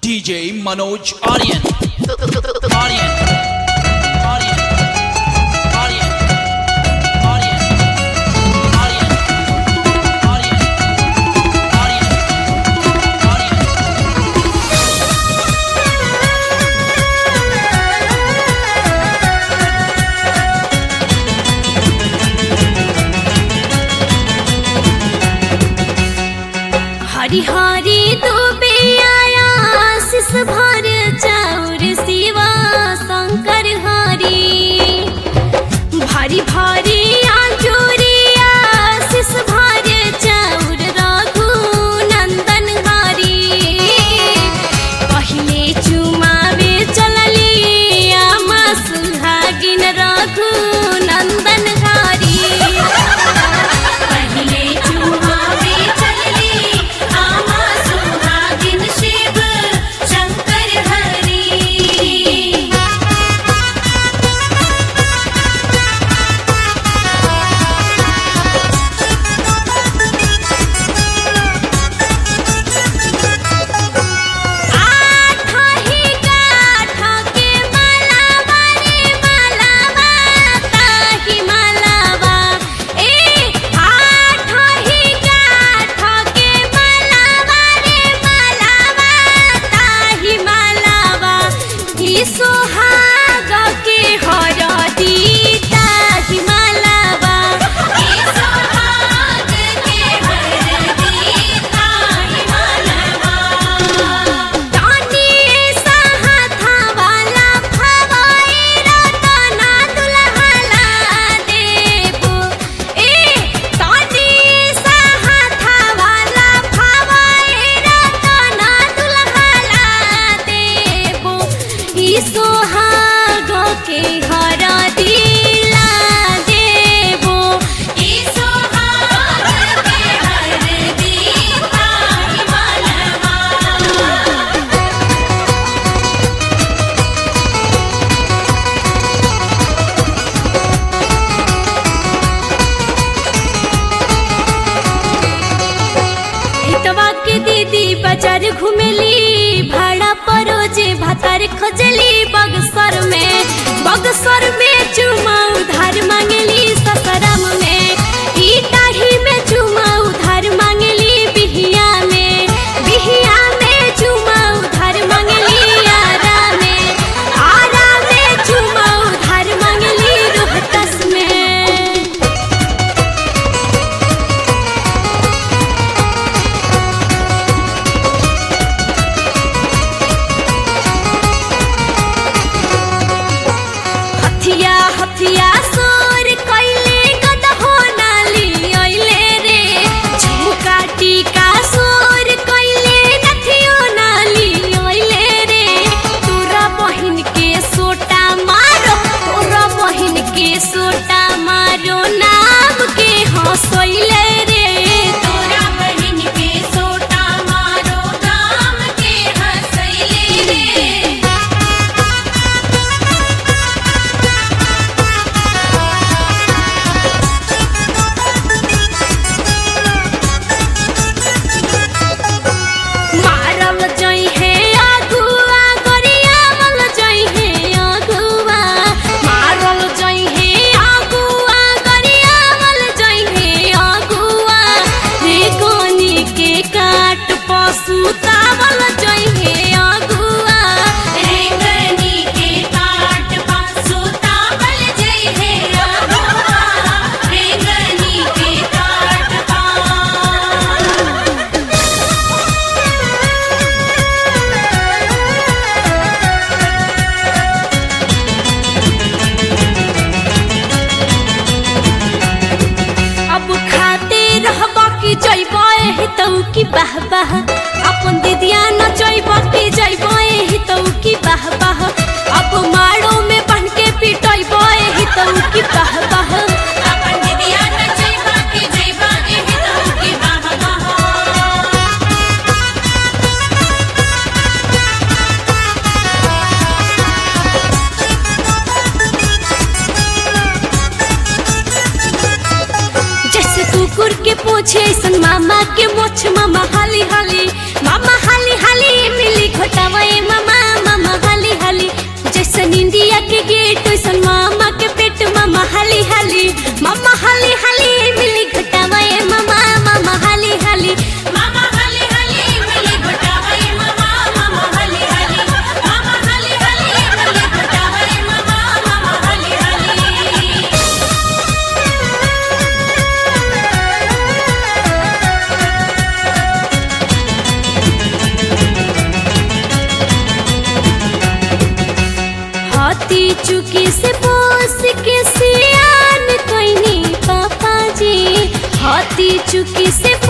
DJ Manoj Aryan. Aryan. Aryan. Aryan. Aryan. Aryan. Aryan. Aryan. Aryan. हरि हरि दुबे आया शिष भर चाउर शिवा शंकर हरि भारी भारी आंचूरिया शिष भर चाउर रघु नंदन हरि पहिले चुमावे चलली आमा सुहागिन रघु नंदन हरि पहिले चुमावे चलली आमा सुहागिन शिव शंकर हरि आठा ही गाठा के मालावा रे मालावा ताही मालावा ए आठा ही गाठा के मालावा रे मालावा ताही मालावा ई सोहाग के हरदी ताही मालावा ई सोहाग के हरदी ताही मालावा दानी साहा वाला फवाई रतना दुल्हला देबो ए दानी साहा वाला फवाई रतना दुल्हला देबो ई सोहाग के हर दिला देबो ई सोहाग के हर दिला मालवा हितवा के दीदी बाजार घुमेली भाड़ा परोजे भातार खोजली बगसर में बगसर में चुमा उधार मांगली ससरम में ई टाढ़ी में चुमा उधार मांगली बिहिया में बिहिया में चुमा उधार मांगली आरा में आरा में चुमा उधार मांगली रोहतस में हथिया हथिया सोर कइले गदहो नाली अइले रे झुमका टीका सोर कइले नथियो नाली अइले रे तोरा बहिन के सोटा मारो तोरा बहिन के सोटा मारो नाम के हंसइले रे तोरा बहिन के सोटा मारो नाम के हंसइले रे मारल जई हे अगुआ गरियावल जई हे अगुआ मारल जई हे अगुआ गरियावल जई हे अगुआ रे कोनी के काट पशु तावल जई हे अगुआ रे कोनी के काट पशु तावल जई हे अगुआ रे कोनी के काट पा अब खाते रहबा की जइबा एही तौ की बाह बाह अपन दीदिया न जइबा की जइबा एही तौ की बाह बाह अब माड़ो में बन के पिटइबा एही तौ की बाह बाह अपन दीदिया न जइबा की जइबा एही तौ की बाह बाह जैसे कुकुर के पूछे ऐसन मामा के मोछ मामा हाली हाली मामा हाली हाली मिली घोटावा हाथी चुकी से पोस के सियान कैनी पापा जी हाथी चुकी से